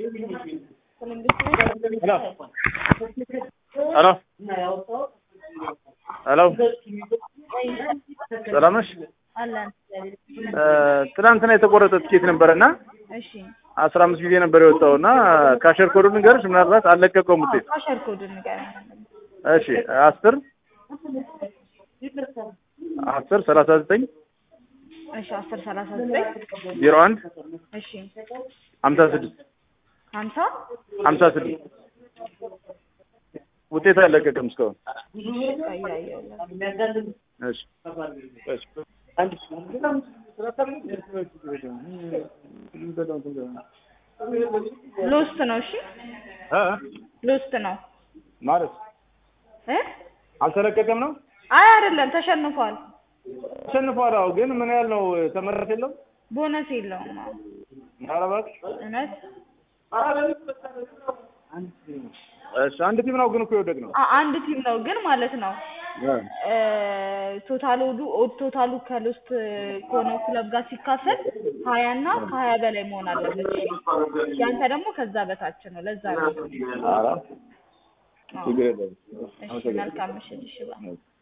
ሄሎ ሄሎ ሰላም ነሽ? አለን። ትናንትና የተቆረጠ ትኬት ነበረና እሺ አስራ አምስት ጊዜ ነበር የወጣው እና ካሸር ኮዱ ንገርሽ፣ ምናልባት አልለቀቀውም ውጤት። ካሸር ኮዱን ንገረኝ። እሺ አስር አስር ሰላሳ ዘጠኝ እሺ አስር ሰላሳ ዘጠኝ ዜሮ አንድ እሺ ሀምሳ ስድስት ሀምሳ ሀምሳ ስድስት ውጤት አልለቀቀም እስካሁን። እያየሁ እሺ እሺ ሎስት ነው። እሺ እ ሎስት ነው ማለት እ አልተለቀቀም ነው አይ አይደለም፣ ተሸንፏል። ተሸንፏል። አዎ፣ ግን ምን ያህል ነው ተመረጥ የለው ቦነስ የለውም። አዎ ኧረ እባክሽ እውነት እሺ አንድ ቲም ነው ግን እኮ የወደቅ ነው አ- አንድ ቲም ነው ግን ማለት ነው ቶታሉ ኦድ ቶታሉ ከሎስት ከሆነው ክለብ ጋር ሲካፈል ሀያ እና ከሀያ በላይ መሆን አለበት። እሺ ያንተ ደግሞ ከዛ በታች ነው። ለዛ ነው። ኧረ ችግር የለም እሺ መልካም ምሽት። እሺ ባይ